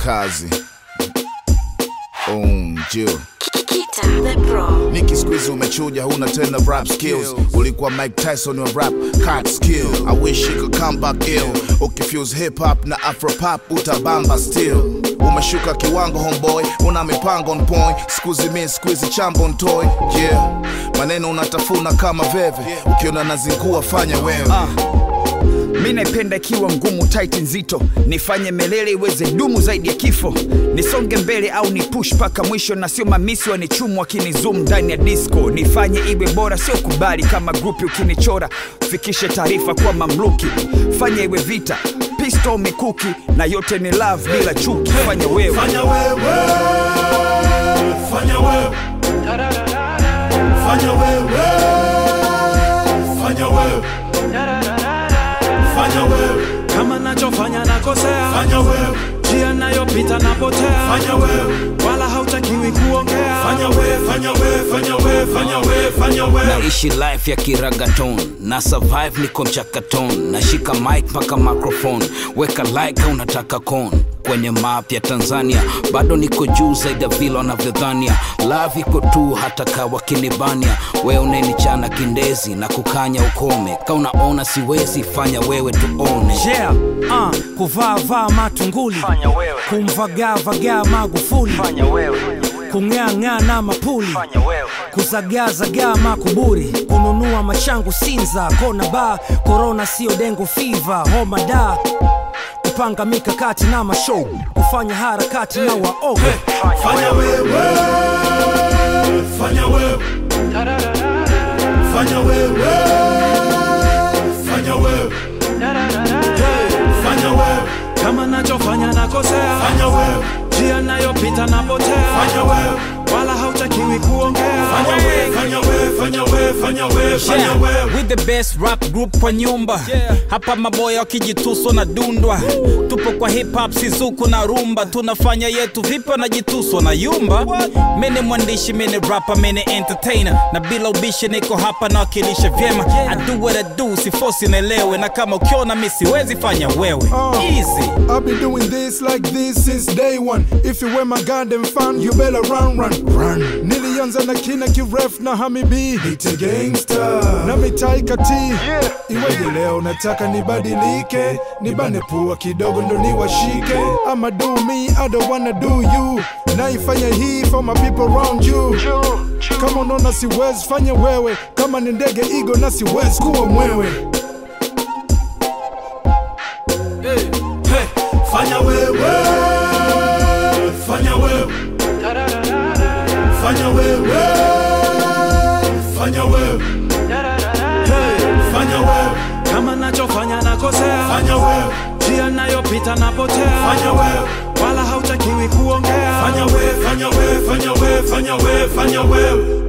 kazi unjo Kita the Pro. Niki squeeze umechuja, huna tena rap skills. Ulikuwa Mike Tyson wa rap cat skill. I wish you could come back ill. Ukifuse hip hop na afro pop utabamba still. Umeshuka kiwango homeboy, una mipango on point. Squeeze me squeeze chambo on toy. Yeah, maneno unatafuna kama veve. Ukiona nazingua fanya wewe. mi naipenda ikiwa ngumu tight nzito nifanye melele iweze dumu zaidi ya kifo nisonge mbele au ni push mpaka mwisho na sio mamisi wanichumu wakinizum ndani ya disco nifanye iwe bora sio kubali kama grupi ukinichora fikishe taarifa kwa mamluki fanye iwe vita pisto mikuki na yote ni love bila chuki fanya wewe Fanya wewe, fanya wewe, fanya wewe, fanya wewe, fanya wewe, kama nachofanya nakosea fanya wewe, njia nayopita napotea fanya wewe, wala hautakiwi kuongea fanya wewe, fanya wewe, fanya wewe, fanya wewe, fanya wewe. naishi life ya kiragaton na survive niko mchakaton nashika mic mpaka microphone weka like au unataka con kwenye map ya tanzania bado niko juu zaidi ya vile wanavyodhania love iko tu hata kawa kinibania we unenichana kindezi na kukanya ukome ka unaona siwezi fanya wewe tuone yeah, uh, kuvaa vaa matunguli kumvagaa vagaa magufuli kung'aang'aa na mapuli kuzagaazagaa makuburi kununua machangu sinza kona ba korona sio dengo fiva homa da kupanga mikakati na mashow kufanya harakati na waoga Fanya wewe, fanya wewe, fanya wewe, fanya wewe, fanya wewe, kama nachofanya nakosea fanya wewe, njia nayopita napotea fanya wewe, wala hautakiwi kuongea fanya wewe, fanya wewe, fanya wewe, fanya wewe, fanya Yeah, wewe. with the best rap group kwa nyumba hapa maboya wakijituso na dundwa tupo kwa hip hop sizuku na rumba tunafanya yetu vipi wanajituswa na yumba mene mwandishi mene rapa mene entertainer na bila ubishi niko hapa nawakilisha vyema I do what I do sifosi naelewe na kama ukiona mi siwezi fanya wewe easy I've been doing this like this since day one. If you were my goddamn fan, you better run, run, run. Nilianza na kina kiref na hamibi Nite gangster na mitaika T yeah. Iweje leo nataka nibadilike, nibane pua kidogo ndo niwashike. I'ma do me, I don't wanna do you. Naifanya hii for my people around you. Kama unaona siwezi fanya wewe, kama ni ndege igo na siwezi kuwa mwewe. Fanya wewe, fanya wewe, fanya wewe, fanya wewe, fanya wewe, kama nachofanya nakosea fanya wewe, njia nayopita napotea fanya wewe, wala hautakiwi kuongea fanya wewe, fanya wewe, fanya wewe, fanya wewe, fanya wewe.